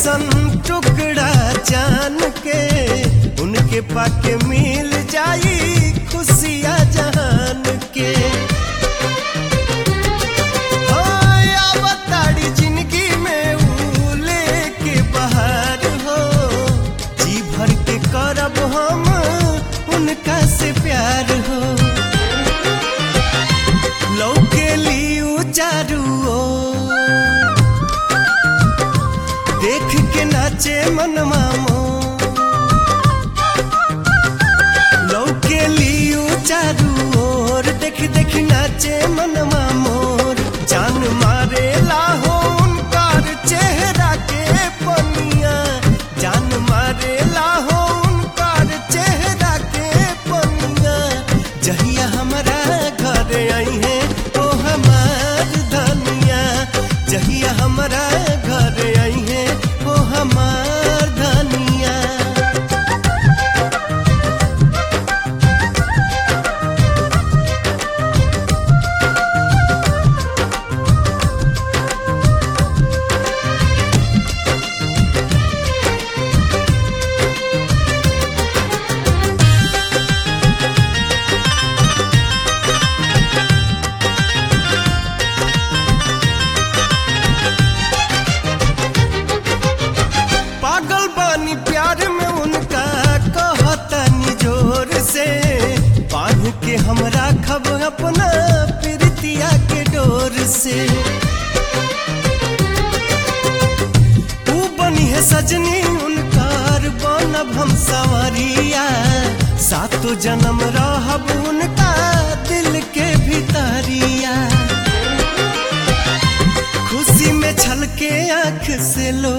जैसन टुकड़ा जान के उनके पाके मिल जाई खुशियाँ जहान के ओए अवतारी जिंदगी में ऊ लेके बहार हो जी भर के करब हम उनका से प्यार हो लौके लियू चारू ओर। देख के नाचे मनवा मोर। लौके लियू चारू ओर देख देख नाचे मनवा मोर जान मारे लाहो उनकार चेहरा के पनिया जान मारे लाहो उनकार चेहरा के पनिया जहिया हमारा घर आई है ओ हमार धनिया जहिया हमारा घर आई है ओ हमार धनिया पागल बानी प्यार में उनका कहतनी जोर से बांध के हम राखब अपना प्रीतिया के डोर से तू बनी है सजनी उनकार बनब हम सवरिया सातो जन्म रहब उनका दिल के भीतरिया खुशी में छलके आंख से लो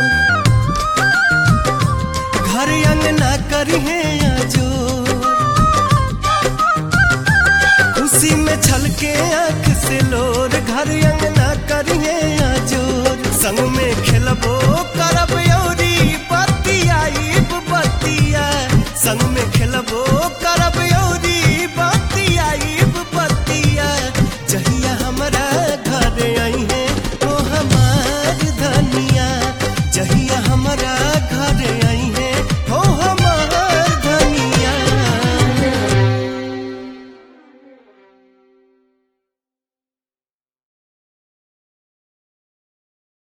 घर अंगना करिए आजो खुशी में छलके आंख से लोर घर अंगना करिए आजोर संग में खेलबो करब यौरी बतिया बतिया संग में